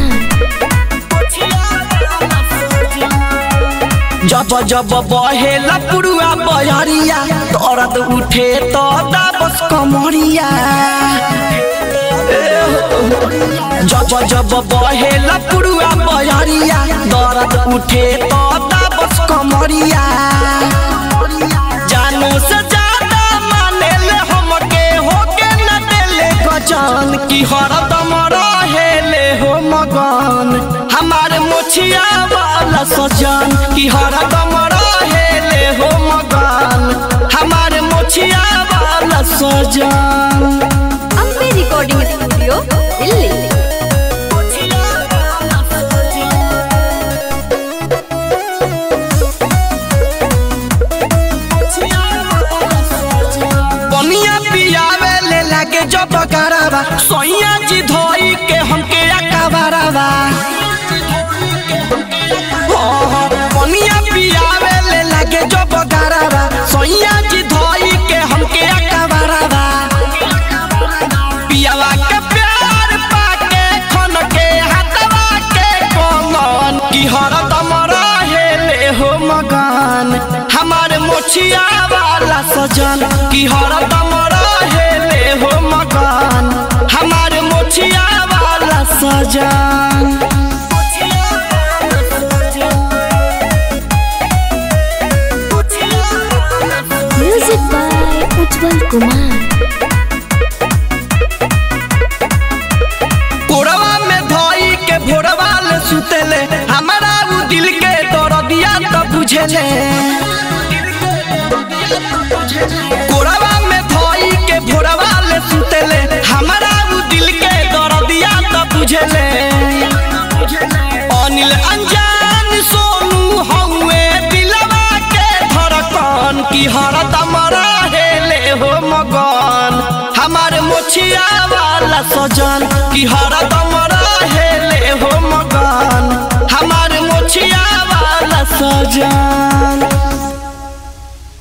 कुमार जब जब बहेला पुरुआ बहरिया दर्द उठे तो दाबस कमरिया जब जब बहेला पुरुआ बहरिया दर्द उठे तो दाबस कमरिया जानू से ज्यादा माने ले हमके होके न देले गजान की हरदम रहेले हो मगन हमारे मोछिया वाला सजन की हरदम रहेले हो मगन हमारे मोछिया वाला सजन अम्बे रिकॉर्डिंग स्टूडियो दिल्ली बनिया पियावे ले लागे जब करावा सोइया जी धोई के हमके अकाबारावा बनिया पियावे ले लागे जब करावा सोइया जी धोई के हमके अकाबारावा पियावा के प्यार पाके खन के हाथवा के कमन की हरदम रहेले हो मगन हमारे मोछिया वाला सजन की हरदम रहेले हो मगन हमारे मोछिया वाला सजन म्यूजिक बाय उज्जवल कुमार कोरवा में धोई के भोरवा ले सुतेले हमारा उ दिल के दर्दिया तो बुझेले कोरवा में धोई के भोरवा ले सुतेले हमारा उ दिल के दर्दिया तो बुझेले अनिल अनजान सोनू हउए दिलवा के धड़कन की हरदम रहेले हो मगन हमारे मोछिया वाला सजन की हरदम रहेले हो मगन हमारे मोछिया वाला सजन